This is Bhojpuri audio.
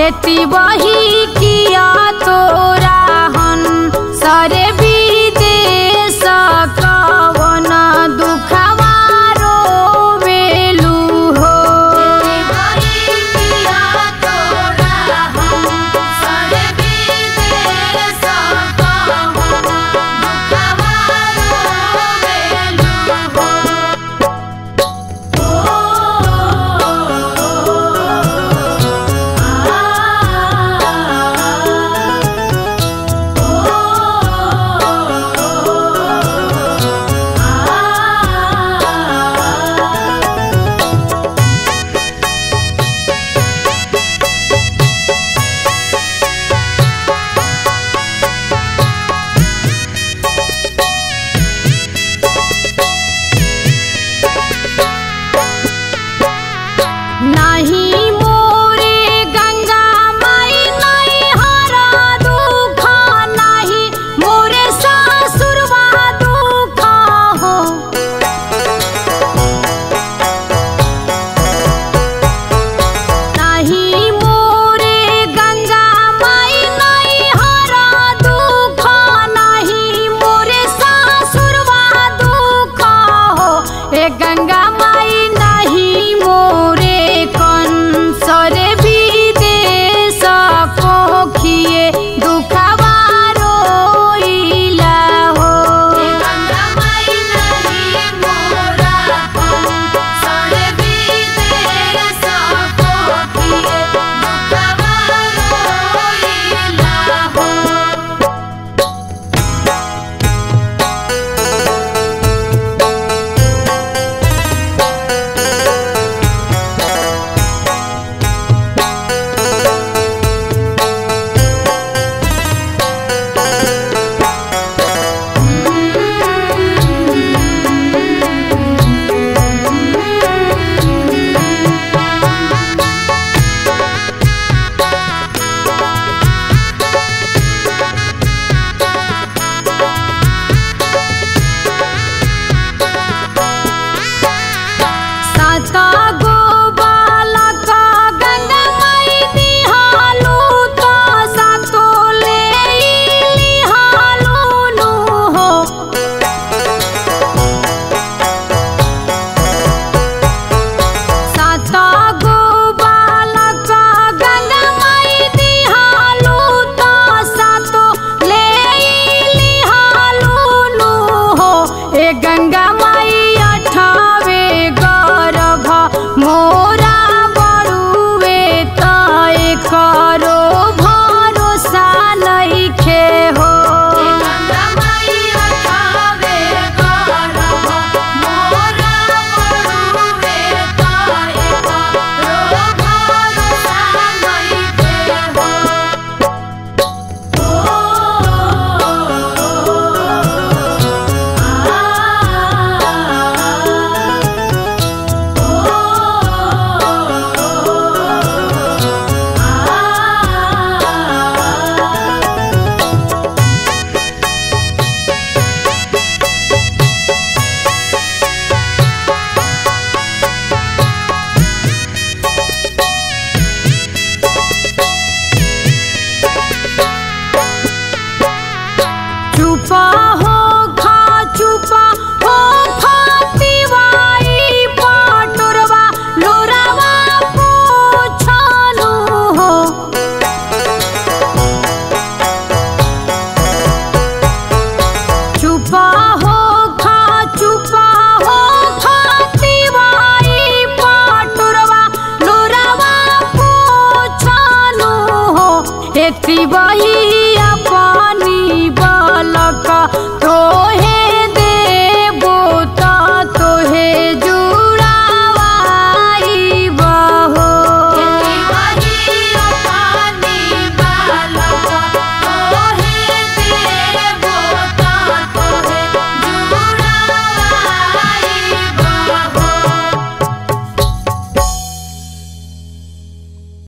एती वही किया तोरा हन सरे विदेश कवन दुखवा रोवेलु हो नाही मोरे गंगा माई नाही हरा दुख नाही मोरे सासुरवा दुख हो नाही मोरे गंगा माई नाही हरा दुख नाही मोरे सासुरवा दुख हो ए गंगा माई नाही मोरे कंसरे विदेश कोखिए दुखवा रोइला हो सात गो बालक गंगा माई दिहालू तो सातो लेइलिहालू नु हो सात गो बालक गंगा माई दिहालू तो सातो लेइलिहालू नु हो ए गंगा माई अठावे गर्भ मोरा बड़ुए तय करो भरोसा नइखे हो चुपा हो खा चुपा हो फातिवाई पाटुरवा लोरावा पूछानु हो चुपा हो खा चुपा हो फातिवाई पाटुरवा लोरावा पूछानु हो एती वही अपनी बालक